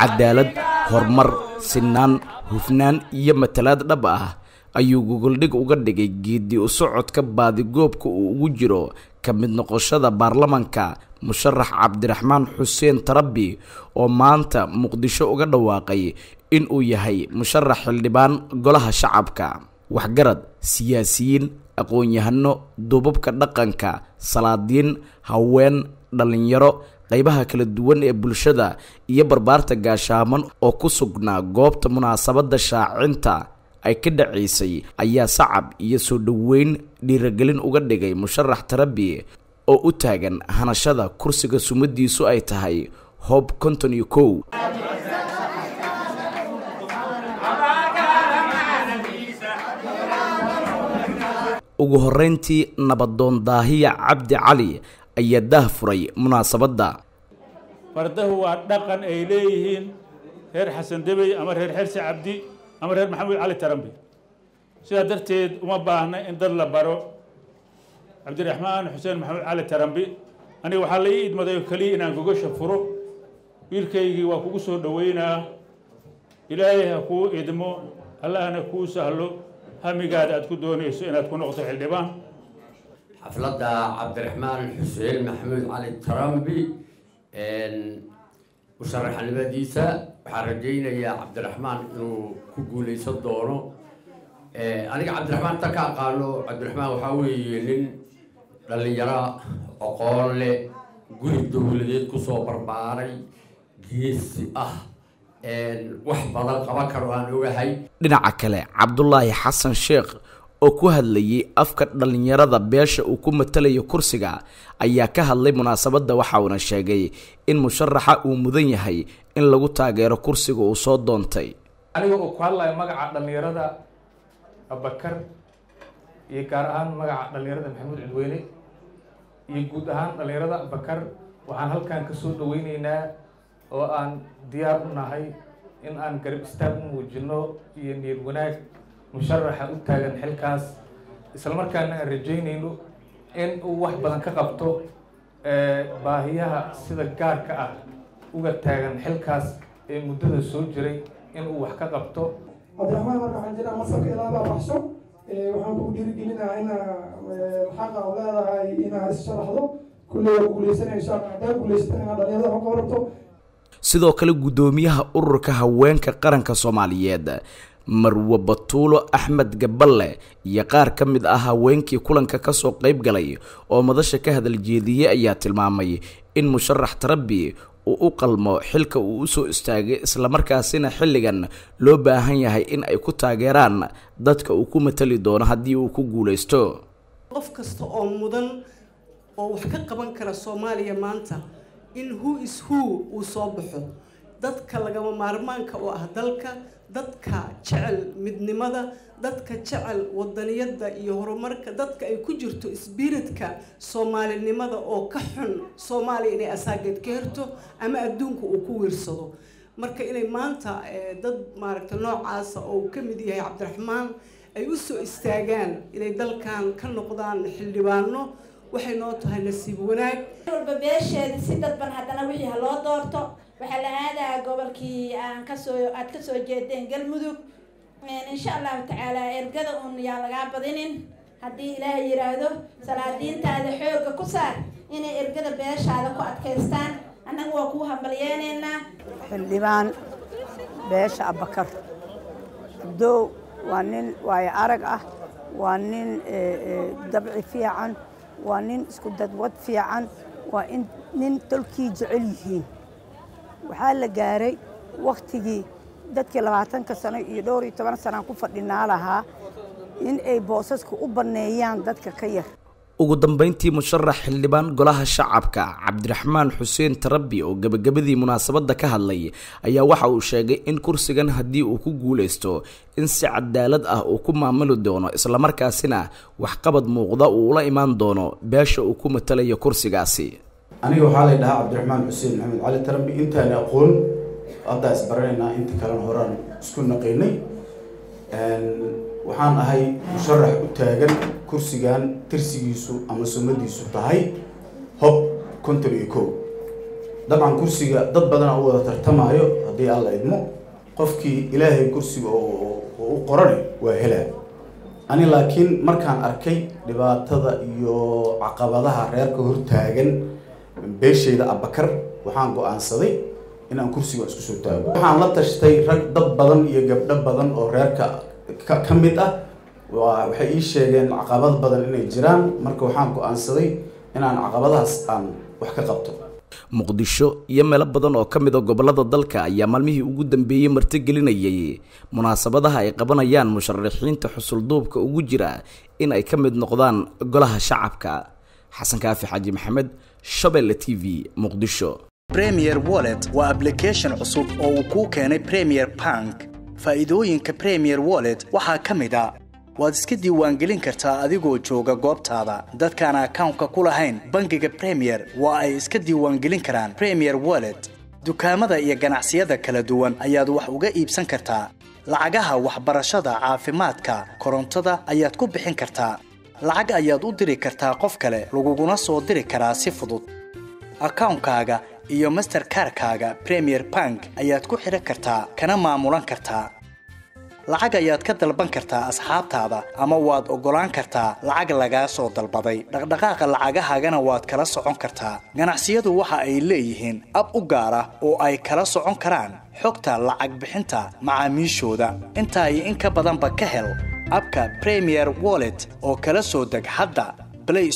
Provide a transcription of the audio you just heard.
cadaalad horumar sinaan hufnaan iyo matalaad dhab ah ayuu gogoldhig uga dhigay geeddi u socodka baadigoobka uu ugu jiro ka mid noqoshada baarlamanka musharax cabdiraxmaan xuseen tarabi oo maanta muqdisho uga dhawaaqay in uu yahay musharax xildhibaan golaha shacabka waxgarad siyaasiyiin aqoon-yahano duubabka dhaqanka salaadiin haween dhallinyaro qaybaha kala duwan ee bulshada iyo barbaarta gaashaaman oo ku sugnaa goobta munaasabadda shaacinta ay ka dhacaysay ayaa sacab iyo soo dhoweyn dhiiragelin uga dhigay musharax tarabi oo u taagan hanashada kursiga sumadiisu ay tahay hoob konton iyo kow ugu horreyntii nabadoon daahiya cabdi cali ayaa daah furay munaasabadda fardahu waa dhaqan ay leeyihiin reer xasan debey ama reer xersi cabdi ama reer maxamuud cali tarambi sidaa darteed uma baahna in dad la baro cabdiraxmaan xuseen maxamuud cali tarambi aniga waxaa la ii idmaday oo keliya inaan gogasha furo wiilkaygii waa kugu soo dhoweynaa ilaahay ha kuu idmo allahna kuu sahlo hamigaada aad ku doonayso inaad ku noqoto xildhibaan xafladda cabdiraxmaan xuseen maxamuud cali tarambi musharaxnimadiisa waxaan rajaynayaa cabdiraxmaan inuu ku guulaysan doono aniga cabdiraxmaan ta ka aqaano cabdiraxmaan waxaa weeye nin dhallinyaro aqoon leh guri dowladeed kusoo barbaaray geesi ah wax badan qaban karo aan ogahay dhinaca kale cabdulaahi xasan sheekh oo ku hadlayay afka dhallinyarada beesha uu ku matalayo kursiga ayaa ka hadlay munaasabadda waxa uuna sheegay in musharaxa uu mudan yahay in lagu taageero kursiga uu soo doontay aniga uu ku hadlayo magaca dhallinyarada abakar iyo gaar ahaan magaca dhallinyarada maxamuud cidweyne iyo guud ahaan dhallinyarada abakar waxaan halkan kasoo dhaweyneynaa oo aan diyaar u nahay in aan garab istaag u muujino iyo niyad wanaag musharaxa u taagan xilkaas islamarkaana aan rajaynayno in uu wax badan ka qabto baahiyaha sida gaarka ah uga taagan xilkaas ee muddada soo jiray in uu wax ka qabto cabdiraxmaan marka waxaan jiraa masarka ilaabaa baxso waxaan kuu dhiirigelinaha inaa xaqa u leedahay inaa issharaxdo kulley waa guuleysanayso haddaa guuleysatan inaad dhalinyarada wax ka warabto sidoo kale guddoomiyaha ururka haweenka qaranka soomaaliyeed marwe batuulo axmed gaballe iyo qaar ka mid ah haweenkii kulanka kasoo qayb galay oo madasha ka hadal jeediyey ayaa tilmaamay in musharax tarabi uu u qalmo xilka uu usoo istaagay islamarkaasina xilligan loo baahan yahay in ay ku taageeraan dadka uu ku matali doono haddii uu ku guuleysto qof kasta oo mudan oo wax ka qaban kara soomaaliya maanta in who is who uu soo baxo dadka lagama maarmaanka oo ah dalka dadka jecel midnimada dadka jecel wadaniyadda iyo horumarka dadka ay ku jirto sbiritka soomaalinimada oo ka xun soomaaliya inay asaageed ka herto ama adduunka uu ku wiirsado marka inay maanta dad maaragta noocaasa oo uu ka mid yahay cabdiraxmaan ay u soo istaagaan inay dalkan ka noqdaan xildhibaano waxay noo tahay nasiib wanaag walba beesheeda si dadban haddana wixii ha loo doorto waxaa la aadayaa gobolkii aan kasoo aad kasoo jeedeen galmudug insha allahu tacaala ergada uun yaa lagaa badinin haddii ilaahay yidhaahdo salaadiintaada xoogga ku saar inay ergada beeshaada ku adkaystaan annaga waa kuu hambalyeenaynaa xildhibaan beesha abakar abdow waa nin waayo arag ah waa nin dabci fiican waa nin isku dadwad fiican waa in nin tolkii jecel yihiin waxaa la gaaray wakhtigii dadkii labaatanka sano iyo dhowr iyo toban sanaan ku fadhinaa lahaa in ay boosaska u banneeyaan dadka ka yar ugu dambeyntii musharax xildhibaan golaha shacabka cabdiraxmaan xuseen tarabi oo gebagabadii munaasabadda ka hadlay ayaa waxa uu sheegay in kursigan haddii uu ku guuleysto in si cadaalad ah uu ku maamuli doono islamarkaasina waxqabad muuqda uu ula imaan doono beesha uu ku matalayo kursigaasi aniga waxaa lay dhahaa cabdiraxmaan xuseen maxamed cali tarambi intaan aqoon haddaa isbaranaynaa inta kalena horaan isku naqaynay waxaan ahay musharax u taagan kursigan tirsigiisu ama sumadiisu tahay hob konton iyo kow dabcan kursiga dad badanaa u wada tartamaayo haddii alla idmo qofkii ilaahay kursiga oo u qorane waa helaa ani laakiin markaan arkay dhibaatada iyo caqabadaha reerka hortaagan beeshayda abakar waxaan go-aansaday inaan kursiga isku soo taago waxaan la tashtay rag dad badan iyo gabdho badan oo reerka ka mid ah waa waxay ii sheegeen caqabad badan inay jiraan marka waxaan go-aansaday inaan caqabadahaas aan wax ka qabto muqdisho iyo meelo badan oo ka mid a gobollada dalka ayaa maalmihii ugu dambeeyey martigelinayay munaasabadaha ay qabanayaan musharaxiinta xusulduubka ugu jira in ay ka mid noqdaan golaha shacabka xasan kaafi xaaji maxamed shabelle t v muqdisho premier wallet waa application cusub oo uu kuu keenay premier bank faa'iidooyinka premier wallet waxaa ka mid a waad iska diiwaangelin kartaa adigoo jooga goobtaada dadkaan akawnka ku lahayn bangiga premier waa ay iska diiwaangelin karaan premier wallet dukaamada iyo ganacsiyada kala duwan ayaad wax uga iibsan kartaa lacagaha waxbarashada caafimaadka korontada ayaad ku bixin kartaa lacag ayaad u diri kartaa qof kale laguguna soo diri karaa si fudud akawnkaaga iyo masterkarkaaga premier bank ayaad ku xidhan kartaa kana maamulan kartaa lacag ayaad ka dalban kartaa asxaabtaada ama waad oggolaan kartaa lacag lagaa soo dalbaday dhaqdhaqaaqa lacagahaagana waad kala socon kartaa ganacsiyadu waxa ay leeyihiin ab u gaar ah oo ay kala socon karaan xogta lacag bixinta macaamiishooda intaa iyo in ka badanba ka hel abka premier wallet oo kala soo deg hadda